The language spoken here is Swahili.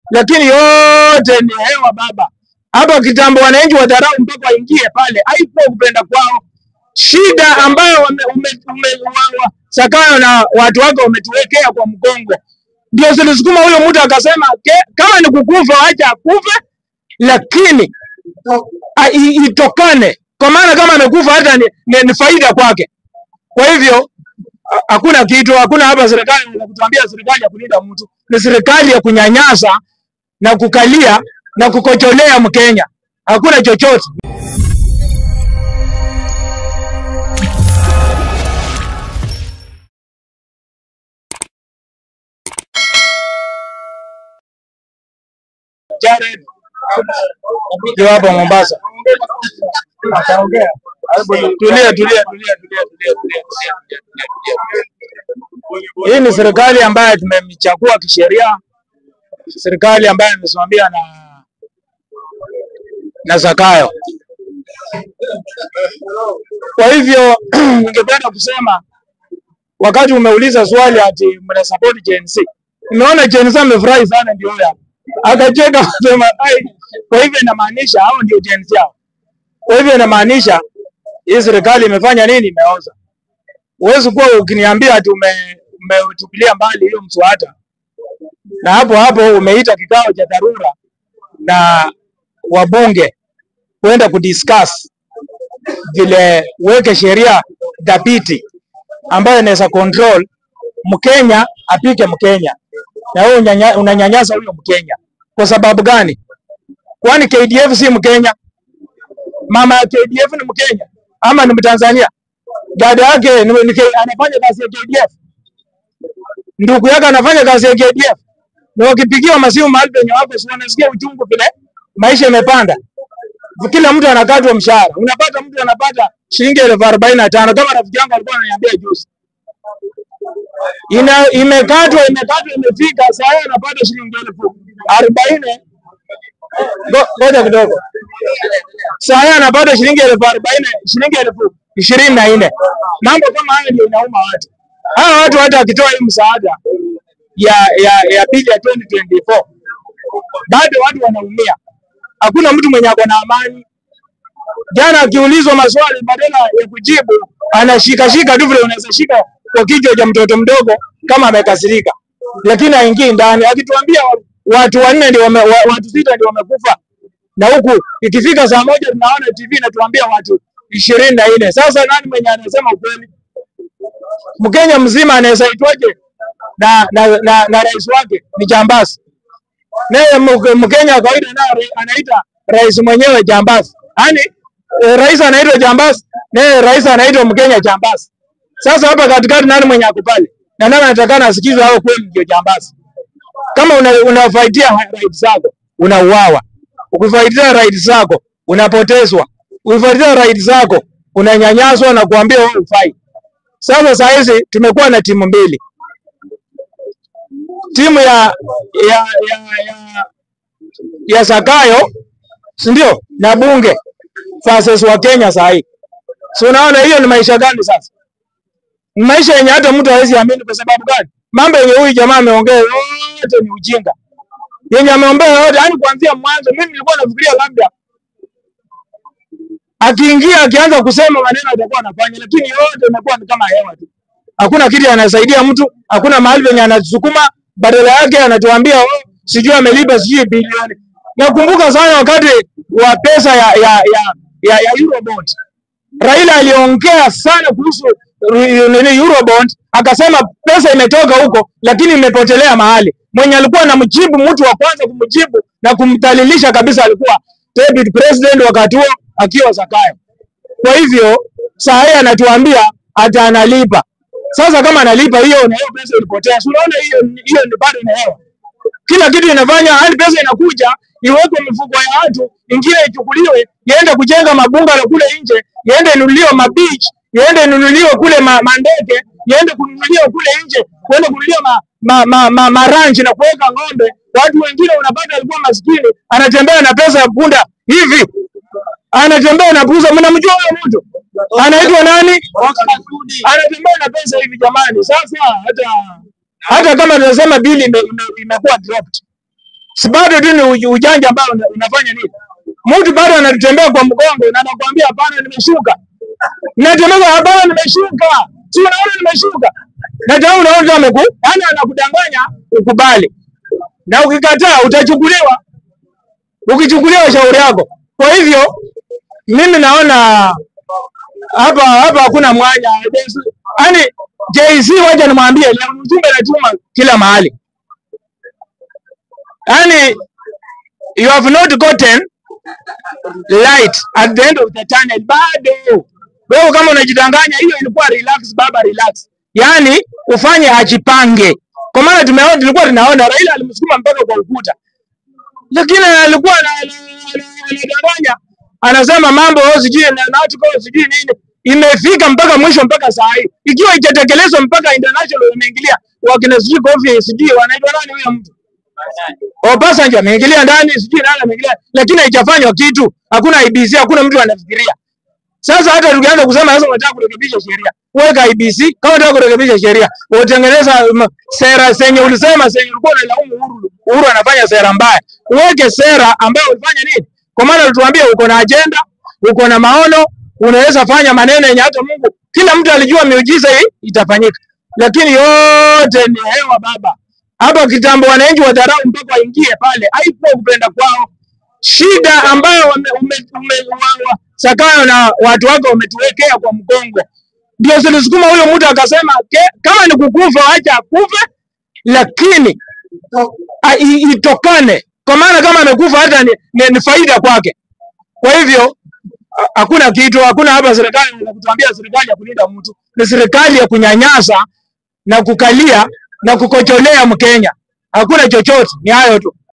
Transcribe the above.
lakini yote ni hewa baba. Hapa kitambo wananchi wadharau mpaka waingie pale, haipo kupenda kwao. Shida ambayo wame, ume, ume, wa, wa, Sakayo na watu wake wametuwekea kwa mgongo, ndio zilisukuma huyo mtu akasema "Ke- kama ni kukufa acha akufe, lakini a- i- itokane, kwa maana kama amekufa hata ni, ni, ni faida kwake. Kwa hivyo ha- hakuna kitu, hakuna hapa serikali ya kutuambia serikali ya kulinda mtu, ni serikali ya kunyanyasa na kukalia na kukocholea Mkenya. Hakuna chochote. Jared ndio hapa Mombasa. Ataongea. Tulia, tulia, tulia, tulia, tulia, tulia, tulia, tulia, tulia, tulia. Hii ni serikali ambayo tumemchagua kisheria, serikali ambayo imesimamia na na Zakayo. Kwa hivyo ningependa kusema wakati umeuliza swali ati mna support Gen Z, nimeona Gen Z amefurahi sana, ndio huyo hapa akacheka akasema, "Ai, kwa hivyo inamaanisha hao ndio Gen Z hao." Kwa hivyo inamaanisha hii serikali imefanya nini? Imeoza. Huwezi kuwa ukiniambia ati ume- umetupilia mbali hiyo mswada na hapo hapo umeita kikao cha dharura na wabunge kwenda kudiscuss vile weke sheria dhabiti ambayo inaweza control Mkenya apike Mkenya na wewe unyanya- unanyanyasa huyo Mkenya kwa sababu gani? Kwani KDF si Mkenya? Mama ya KDF ni Mkenya ama ni Mtanzania? Dada yake ni, ni, K- anafanya kazi ya KDF, ndugu yake anafanya kazi ya KDF, na wakipigiwa masimu mahali penye wako, si wanasikia uchungu vile maisha imepanda. Kila mtu anakatwa mshahara, unapata mtu anapata shilingi elfu arobaini na tano kama rafiki yangu alikuwa ananiambia juzi ina imekatwa imekatwa imefika saa hii anapata shilingi elfu arobaini Ngo- ngoja kidogo saa hii anapata shilingi elfu arobaini shilingi elfu ishirini na nne mambo kama hayo ndio inauma watu hawa watu hata wakitoa hii msaada ya ya ya bili ya 2024 bado watu wanaumia hakuna mtu mwenye ako na amani jana akiulizwa maswali badala ya kujibu anashikashika tu vile unaweza shika kwa kichwa cha mtoto mdogo kama amekasirika, lakini haingii ndani. Akituambia wa- watu wanne ndio wame, wa, watu sita ndio wamekufa, na huku ikifika saa moja tunaona TV inatuambia watu ishirini na nne. Sasa nani mwenye anasema ukweli? Mkenya mzima anaweza itwaje na, na, na, na rais wake ni jambazi? naye Mk- Mkenya wa kawaida naye anaita rais mwenyewe jambazi. Yaani eh, rais anaitwa jambazi, naye rais anaitwa Mkenya jambazi. Sasa hapa katikati nani mwenye ako pale? Na nani anatakana asikizwe hao kweli ndio jambazi? Kama una, unafaidia right zako unauawa, ukifaidia right zako unapotezwa, ukifaidia right zako unanyanyaswa na kuambia wewe ufai. Sasa saa hizi tumekuwa na timu mbili, timu ya ya ya, ya, ya Zakayo si ndio na bunge versus wa Kenya saa hii. Si unaona hiyo ni maisha gani sasa? Ni maisha yenye hata mtu hawezi amini. Kwa sababu gani? Mambo yenye huyu jamaa ameongea yote ni ujinga, yenye ameongea yote, yani kuanzia mwanzo. Mimi nilikuwa nafikiria labda akiingia akianza kusema maneno atakuwa anafanya, lakini yote imekuwa ni kama hewa tu. Hakuna kitu anasaidia mtu, hakuna mahali penye anasukuma, badala yake anatuambia oh, sijui amelipa sijui bilioni. Nakumbuka sana wakati wa pesa ya ya ya, ya, ya Eurobond. Raila aliongea sana kuhusu ru- nini Eurobond, akasema pesa imetoka huko lakini imepotelea mahali. Mwenye alikuwa anamjibu mtu wa kwanza kumjibu na kumdhalilisha kabisa alikuwa David President wakati huo akiwa Zakayo. Kwa hivyo saa hii anatuambia ata analipa. Sasa kama analipa hiyo na hiyo pesa ilipotea, si unaona hiyo hiyo ni bado ni hewa. Kila kitu inafanya hadi pesa inakuja iwekwe mifuko ya watu, ingine ichukuliwe iende kujenga mabungalo kule nje, iende inunuliwe mabeach, iende inunuliwe kule ma, mandege, iende kununuliwa kule nje, kuende kununuliwa ma, ma, ma, ma, maranchi na kuweka ng'ombe. Watu wengine unapata alikuwa maskini anatembea na pesa ya punda hivi anatembea na pesa. Mnamjua huyo mtu anaitwa nani? Anatembea na pesa hivi jamani. Sasa hata hata kama tunasema bili ime- ime- imekuwa dropped, si bado tu ni uj- ujanja ambao una- unafanya nini? Mtu bado anatembea kwa mgongo na anakuambia hapana, nimeshuka. Natembea kwa hapana, nimeshuka. Si unaona nimeshuka. Na tena unaona tu ameku, yani anakudanganya ukubali. Na ukikataa utachukuliwa. Ukichukuliwa shauri yako. Kwa hivyo mimi naona hapa hapa hakuna mwanya. Yaani JC wacha nimwambie leo mjumbe anatuma kila mahali. Yaani you have not gotten light at the end of the tunnel bado. Wewe kama unajidanganya, hiyo ilikuwa relax baba, relax. Yaani ufanye ajipange, kwa maana tumeona, tulikuwa tunaona Raila alimsukuma mpaka kwa ukuta, lakini alikuwa ana- ana- ana- anadanganya, anasema mambo oh, sijui na na article sijui nini, imefika mpaka mwisho, mpaka saa hii ikiwa itatekelezwa mpaka international wameingilia, wakina sijui Kofi sijui wanaitwa nani huyo mtu Obasanjo ameingilia ndani, sijui nani ameingilia, lakini haijafanywa kitu. Hakuna IBC, hakuna mtu anafikiria. Sasa hata tukianza kusema sasa unataka kurekebisha sheria, weka IBC. Kama unataka kurekebisha sheria, utengeneza mm, sera zenye ulisema zenye ulikuwa unalaumu Uhuru. Uhuru anafanya sera mbaya, uweke sera ambayo ulifanya nini? Kwa maana ulituambia uko na agenda, uko na maono, unaweza fanya maneno yenye hata Mungu, kila mtu alijua miujiza hii itafanyika, lakini yote ni hewa baba. Hapa kitambo wananchi wadharau mpaka waingie pale, haikuwa kupenda kwao shida ambayo wame, ume, ume, wa, wa, Sakayo na watu wake wametuwekea kwa mgongo, ndio zilisukuma huyo mtu akasema ke, kama ni kukufa acha akufe, lakini a, i, itokane, kwa maana kama amekufa hata ni, ni, ni faida kwake. Kwa hivyo ha- hakuna kitu, hakuna hapa serikali ya kutuambia serikali ya kulinda mtu, ni serikali ya kunyanyasa na kukalia na kukocholea Mkenya. Hakuna chochote, ni hayo tu.